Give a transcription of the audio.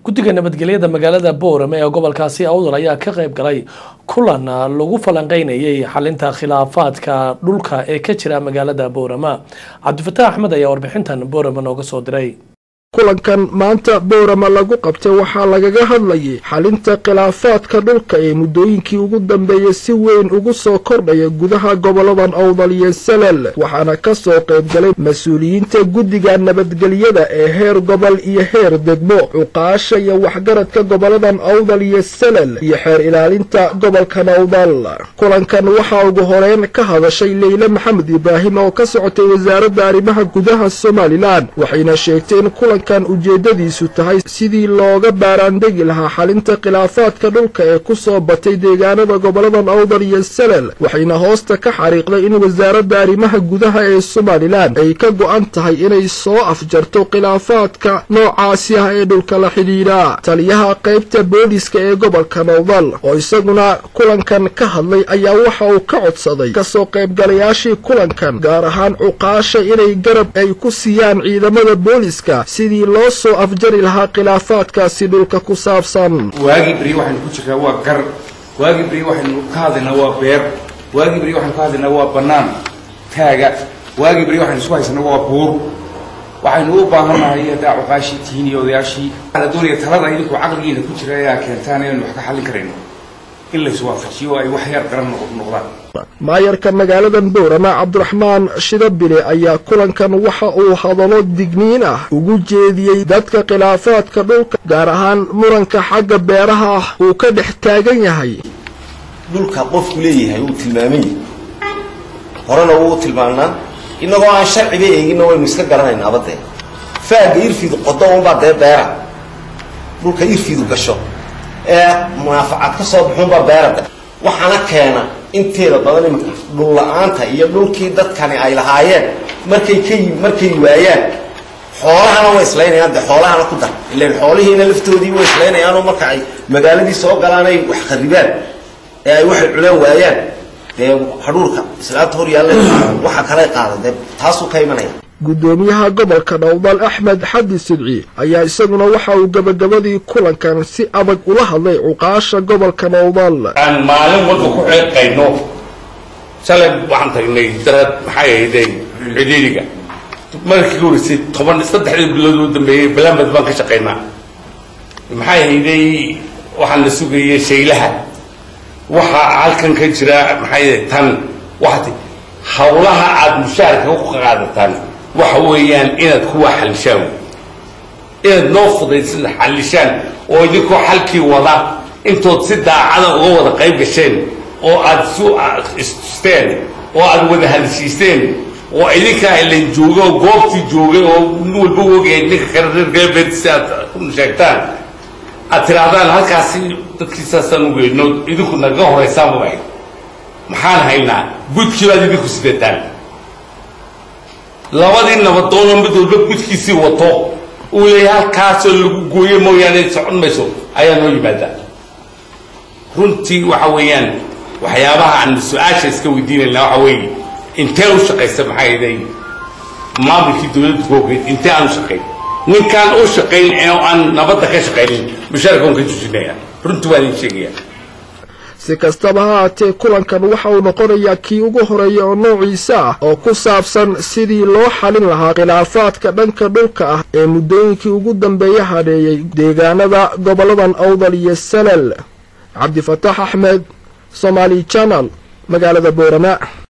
guddiga nabadgelyada magaalada boorame ee gobolkaasi awdal ayaa ka qayb galay kulan lagu falanqeynayay xalinta khilaafaadka dhulka ee ka jira magaalada boorama cabdifataax axmed ayaa warbixintan boorame nooga soo diray kulankan maanta boorama lagu qabtay waxaa lagaga hadlayay xalinta khilaafaadka dhulka ee muddooyinkii ugu dambeeyey si weyn ugu soo kordhaya gudaha goboladan awdal iyo salal waxaana ka soo qayb galay mas-uuliyiinta guddiga nabadgelyada ee heer gobol iyo heer degmo cuqaasha iyo waxgaradka goboladan awdal iyo salal iyo xeer ilaalinta gobolkan awdal kulankan waxaa ugu horeyn ka hadashay leyle maxamed ibraahim oo ka socotay wasaaradda arrimaha gudaha somalilan waxayna sheegtay in kulan kan ujeeddadiisu tahay sidii looga baaraandegi lahaa xalinta khilaafaadka dhulka ee ku soo batay deegaanada goboladan awdal iyo salal waxayna hoosta ka xariiqday in wasaaradda arrimaha gudaha ee somalilan ay ka go'an tahay inay soo afjarto khilaafaadka noocaasi ah ee dhulka la xidhiidha taliyaha qaybta booliska ee gobolka awdal oo isaguna kulankan ka hadlay ayaa waxa uu ka codsaday kasoo qaybgalayaashii kulankan gaar ahaan cuqaasha inay garab ay ku siiyaan ciidamada booliska loo soo afjari lahaa khilaafaadkaasi dhulka ku saabsan waagii beri waxaynu ku jirnaa waa gar waagii beri waxaynu ka hadlaynaa waa beer waagii beri waxaynu ka hadlaynaa waa bannaan taaga waagii beri waxaynu isku haysanaa waa buur waxaynu u baahannahay haddaa cuqaashii tihiin iyo odayaashii waxaa la doonaya talada idinku caqligiina ku jira ayaa keentaan inaynu wax ka xallin karayno in laiswaafajiyo oo ay wax yar garan noqdaan maayarka magaaladan boorama cabdiraxmaan shidabile ayaa kulankan waxa uu hadallo digniin ah ugu jeediyey dadka khilaafaadka dhulka gaar ahaan muranka xagga beeraha ah uu ka dhex taagan yahay dhulka qofku leeyahay uu tilmaamay horena wuu tilmaanaa innagoo aan sharciga eeginna waynu iska garanaynaa abadee faaga irfidu qodo unbaa dee beera dhulka irfidu gasho ee munaafacad ka soo baxuunbaa beera waxaana keena inteeda badan iminka dhul la-aanta iyo dhulkii dadkani ay lahaayeen markay ka markay waayaan xoolahana way islaynayaan de xoolahana ku dar ilan xoolihiina laftoodii way islaynayaanoo marka ay magaaladii soo galaan ay wax kharibaan ee ay waxay cunaan waayaan dee hadhuurka islaanta hor yaalla waxa kale qaada dee taasuu ka imanaya guddoomiyaha gobolka dhowdal axmed xadi sidci ayaa isaguna waxa uu gabagabadii kulankan si adag ula hadlay cuqaasha gobolka dhowdal aan maalin walba ku ceeqayno shalay waxaan tagnay darad maxay ahayday cidhiidhiga markii ka horeysay toban saddexdii bilood oo dambeeyey balaamad baan ka shaqaynaa maxay ahayday waxaan la sugayay shaylaha waxaa halkan ka jira maxay tan waxati hawlaha aada mushaharka ku qaadataan waxa weeyaan inaad kuwa xalishaan inaad noo fudaysada xalishaan oo idinkoo xalkii wada intood si daacada uga wada qayb gasheen oo aad su istusteen oo aad wada hadashiisteen oo idinkaa ilan jooga oo goobtii joogay oo nin walba ogyahay ninka kale reer galbeed si aad sheegtaan aad tidhaahdaan halkaasi dadkiisaasaan ugeyno idinku nagaga horaysaanba ahayd maxaan haynaa gudkii baad idinku sidataan labadii nabadoonoo mid walba gudkiisii wato uu leeyahay halkaasoo lagu gooye mooyaane socon mayso ayaa noo yimaada runtii waxa weeyaan waxyaabaha aan su-aasha iska weydiinayna waxa weeye intee u shaqaysa maxay iday maamulkii dowladda koogeed intee aan u shaqayn ninkaan u shaqayn oo aan nabadda ka shaqaynin mushaarka un ka jujinaya runtii waan idin sheegaya si kastaba ha haatee kulankan waxa uu noqonayaa kii ugu horeeya oo noociisa ah oo ku saabsan sidii loo xalin lahaa khilaafaadka dhanka dhulka ah ee muddooyinkii ugu dambeeya hadheeyey deegaanada goboladan awdal iyo salal cabdifataax axmed somaali janal magaalada boorama